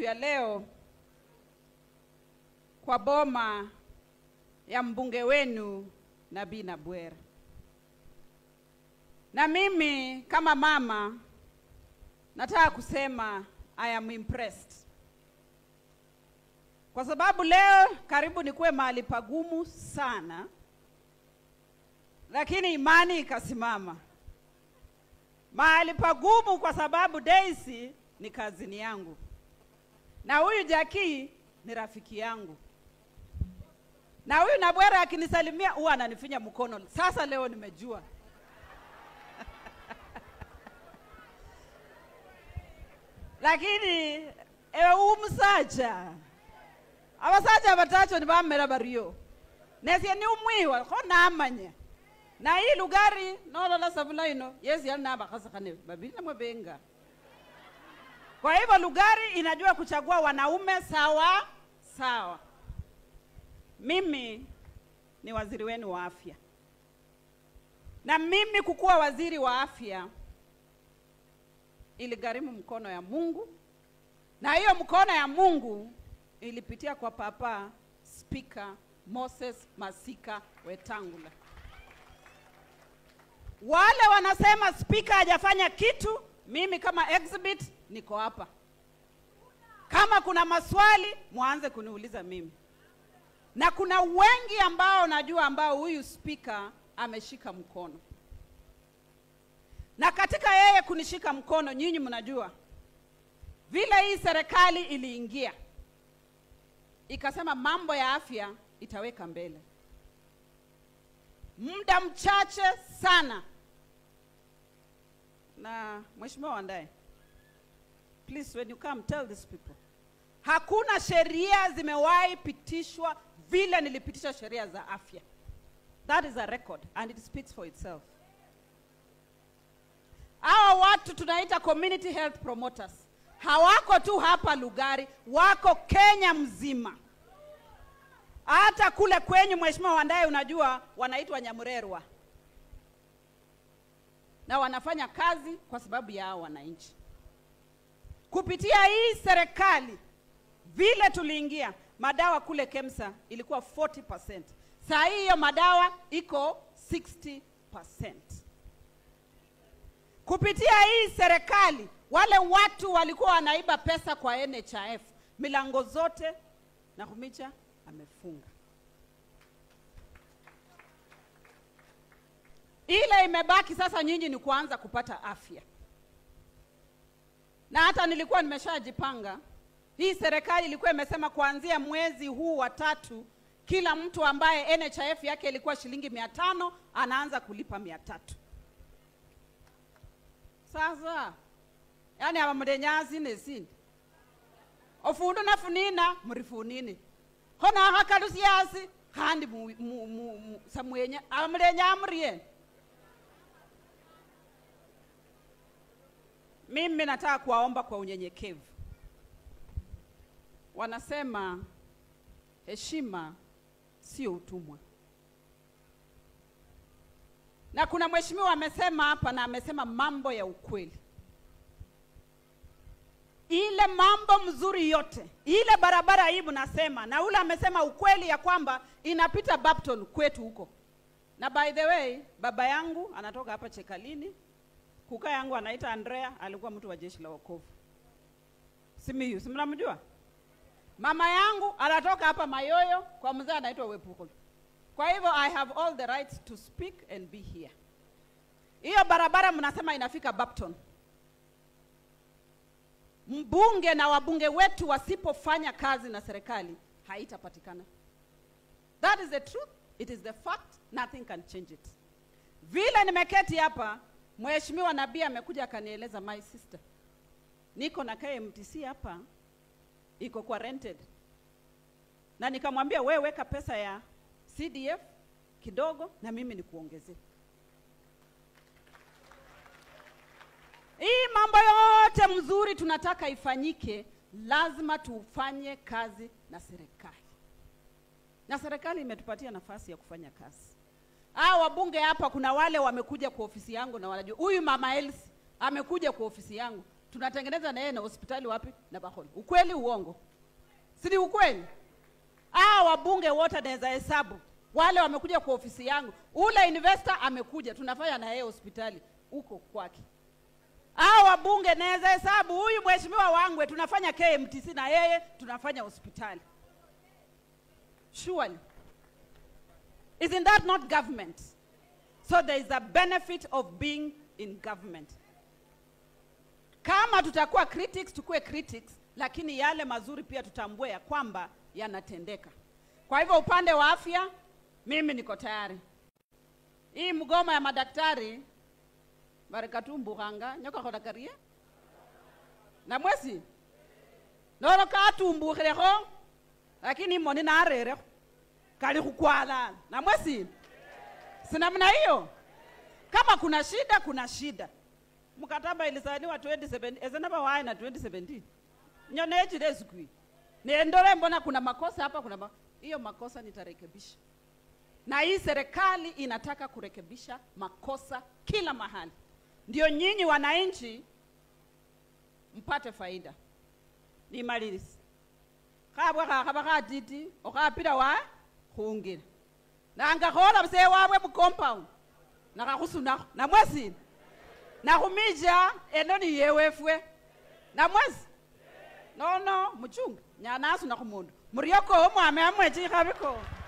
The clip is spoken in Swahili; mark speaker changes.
Speaker 1: siku ya leo kwa boma ya mbunge wenu Nabii Nabwera. Na mimi kama mama nataka kusema I am impressed. Kwa sababu leo karibu nikuwe mahali pagumu sana, lakini imani ikasimama mahali pagumu, kwa sababu Daisy ni kazini yangu na huyu Jackie ni rafiki yangu, na huyu Nabwera akinisalimia huwa ananifinya mkono. Sasa leo nimejua lakini ewe umusaja abasaja batacho nibamera bario nesie ni umwiwa kho namanya na hii lugari nolola savula ino yesi yali nabakhasakhane babili namwe benga kwa hivyo lugari inajua kuchagua wanaume sawa sawa mimi ni waziri wenu wa afya na mimi kukuwa waziri wa afya iligharimu mkono ya Mungu, na hiyo mkono ya Mungu ilipitia kwa papa Spika Moses Masika Wetangula. Wale wanasema spika hajafanya kitu, mimi kama exhibit niko hapa. Kama kuna maswali mwanze kuniuliza mimi, na kuna wengi ambao najua ambao huyu spika ameshika mkono na katika yeye kunishika mkono, nyinyi mnajua vile hii serikali iliingia ikasema mambo ya afya itaweka mbele. Muda mchache sana, na mheshimiwa Wandae, please when you come tell these people, hakuna sheria zimewahi pitishwa vile nilipitisha sheria za afya. That is a record and it speaks for itself. Hawa watu tunaita community health promoters hawako tu hapa Lugari, wako Kenya mzima. Hata kule kwenyu, Mheshimiwa Wandae, unajua wanaitwa Nyamurerwa na wanafanya kazi kwa sababu ya hao wananchi. Kupitia hii serikali, vile tuliingia, madawa kule KEMSA ilikuwa 40%. Saa hii hiyo madawa iko 60%. Kupitia hii serikali, wale watu walikuwa wanaiba pesa kwa NHIF, milango zote Nakhumicha amefunga. Ile imebaki sasa, nyinyi ni kuanza kupata afya, na hata nilikuwa nimeshajipanga. Hii serikali ilikuwa imesema kuanzia mwezi huu wa tatu, kila mtu ambaye NHIF yake ilikuwa shilingi mia tano anaanza kulipa mia tatu sasa yani aba mulenyazi nesini ofundu nafunina murifunini khona akhakalusiasi khandi mu, mu, mu, mu, samwenya aba mulenya murieni mimi nataka kuwaomba kwa unyenyekevu wanasema heshima sio utumwa na kuna mheshimiwa amesema hapa na amesema mambo ya ukweli. Ile mambo mzuri yote, ile barabara hii mnasema, na ule amesema ukweli ya kwamba inapita Bapton kwetu huko. Na by the way, baba yangu anatoka hapa Chekalini, kuka yangu anaita Andrea, alikuwa mtu wa jeshi la wokovu Simiyu, si mnamjua? Mama yangu anatoka hapa Mayoyo kwa mzee anaitwa Wepukolo. Kwa hivyo I have all the right to speak and be here. Hiyo barabara mnasema inafika Bapton. Mbunge na wabunge wetu wasipofanya kazi na serikali haitapatikana. That is the truth, it is the fact, nothing can change it. Vile nimeketi hapa, Mheshimiwa Nabii amekuja akanieleza, my sister, niko na KMTC hapa iko kwa rented, na nikamwambia wewe weka pesa ya CDF kidogo na mimi nikuongezee. Hii mambo yote mzuri tunataka ifanyike, lazima tufanye kazi na serikali, na serikali imetupatia nafasi ya kufanya kazi. Hao wabunge hapa, kuna wale wamekuja kwa ofisi yangu na wanajua huyu mama Elsi amekuja kwa ofisi yangu tunatengeneza na yeye na hospitali wapi na Baholo. Ukweli uongo? Si ni ukweli? Aa, wabunge wote naweza hesabu wale wamekuja kwa ofisi yangu, ule investor amekuja, tunafanya na yeye hospitali huko kwake. Aa, wabunge naweza hesabu, huyu mheshimiwa Wangwe tunafanya KMTC na yeye tunafanya hospitali. Surely. Isn't that not government? So there is a benefit of being in government. Kama tutakuwa critics, tukuwe critics, lakini yale mazuri pia tutambue ya kwamba yanatendeka. Kwa hivyo upande wa afya, mimi niko tayari. Hii mgomo ya madaktari barikatumbukhanga nyoka kholakaria na mwesi nolo katumbukhilekho lakini moni narerekho kali khukwalala na mwesi sinamna hiyo kama kuna shida kuna shida mkataba ilisainiwa 2017 ezenaba waye na 2017 nyonechile esikwi nendole mbona kuna makosa hapa kuna ma... hiyo makosa nitarekebisha na hii serikali inataka kurekebisha makosa kila mahali ndio nyinyi wananchi mpate faida nimalilisi khabwe khakhaba khatiti okhapila wa khungila nangakhola msee wabwe mucompound nakhakhusunakho namwesini nakhumija eno ni yewefwe namwesi nono muchunga nyanasuna khumundu murioko omwame amwechi ikhabiko